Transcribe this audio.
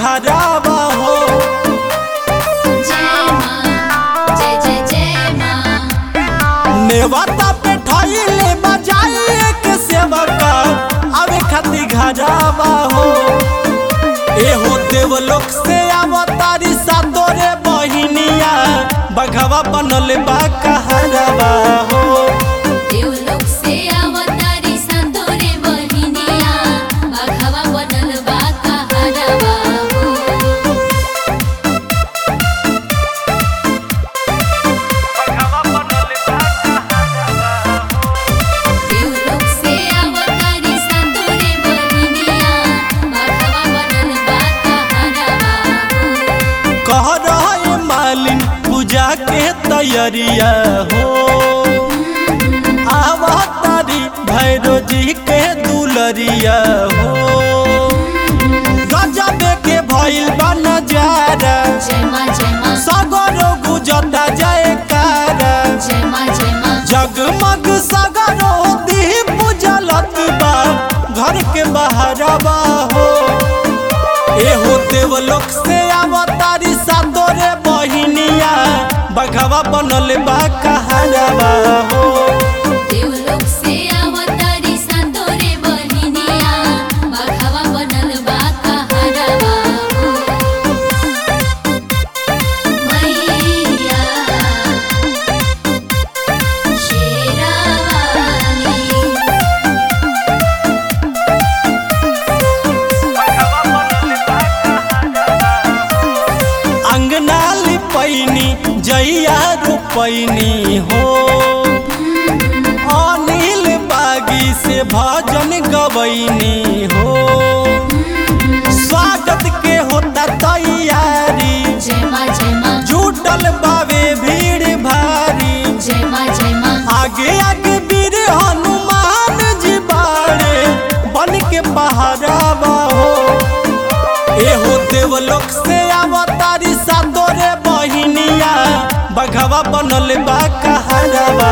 घरावा हो जय माँ जय जय जय माँ नेवता पे ठइले बजाई के सेवका आवे खाती घरावा हो एहो देवलोक से अवतारी सातोरे बहिनिया बघवा बनल बा कहरवा हो देवलोक से अवतारी संतोरे बहिनिया बाघवा बनल बा कहरवा हो देवलोक से अवतारी संतोरे बहिनिया बाघवा बनल बा कहरवा हो कह रहे मालिन पूजा के तैयारिया हो आवतारी भैरो जी के दुलरिया हो गजबे के भइल बा नजारा जय माँ जय माँ सगरो गुजता जयकारा जय माँ जय माँ जगमग सगरो दीप जलत बा घर के बहरवा हो एहो देवलोक से अवतारी सातोरे बहिनिया बघवा बनल बा कहरवा हो देवलोक से अवतारी संतोरे बहिनिया बाघवा बनल बा कहरवा हो मैया शेरावाली अंगना लिपैनी जैया रोपैनी हो अनिल बागी से भजन गवैनी हो स्वागत के होता तैयारी जय माँ जय माँ जुटल बावे भीड़ भारी जय माँ जय माँ आगे आगे वीर हनुमान जी बाड़े बन के पहरावा हो एहो देवलोक से अवतारी सातोरे बहिनिया बघवा बनल बा कहरवा